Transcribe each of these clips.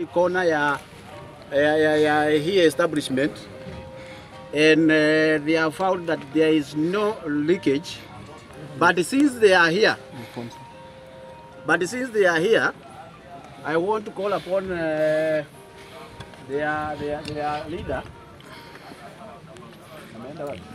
every corner ya, ya, ya, ya hii establishment and uh, they have found that there is no leakage but since they are here but since they are here I want to call upon uh, their, their, their leader Ameenda wapi?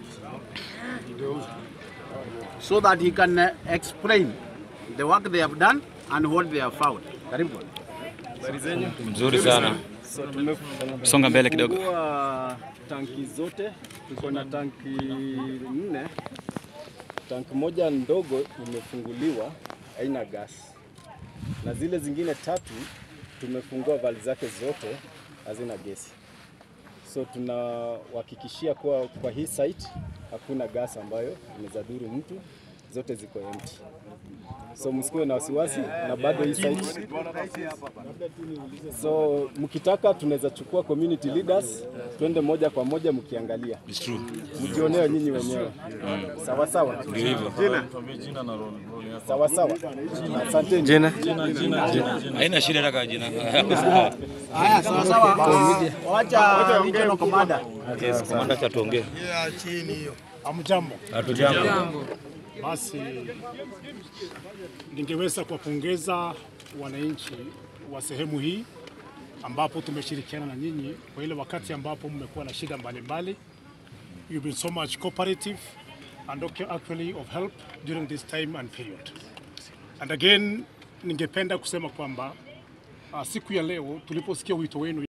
so that he can uh, explain the work they have done and what they have found. Karibu. Mzuri sana. So, tume- Songa mbele kidogo. tumefungua tanki zote, tuko na tanki nne. Tanki moja ndogo imefunguliwa, haina gas, na zile zingine tatu tumefungua vali zake zote, hazina gesi. So tunawahakikishia kuwa kwa hii site hakuna gas ambayo inaweza dhuru mtu, zote ziko empty. So msikuwe na wasiwasi, na bado hii site So mkitaka tunaweza chukua community leaders twende moja kwa moja mkiangalia, It's true. mjionee nyinyi wenyewe. Sawa sawa, Ndio hivyo. sawa sawa. Asanteni. Jina? Haina shida hata jina. Haya, sawa sawa. Wacha regional commander. Yes, komanda cha tuongee. Hamjambo. Hatujambo. Basi ningeweza kuwapongeza wananchi wa sehemu hii ambapo tumeshirikiana na nyinyi kwa ile wakati ambapo mmekuwa na shida mbalimbali. You've been so much cooperative and okay, actually of help during this time and period. And again, ningependa kusema kwamba uh, siku ya leo tuliposikia wito wenu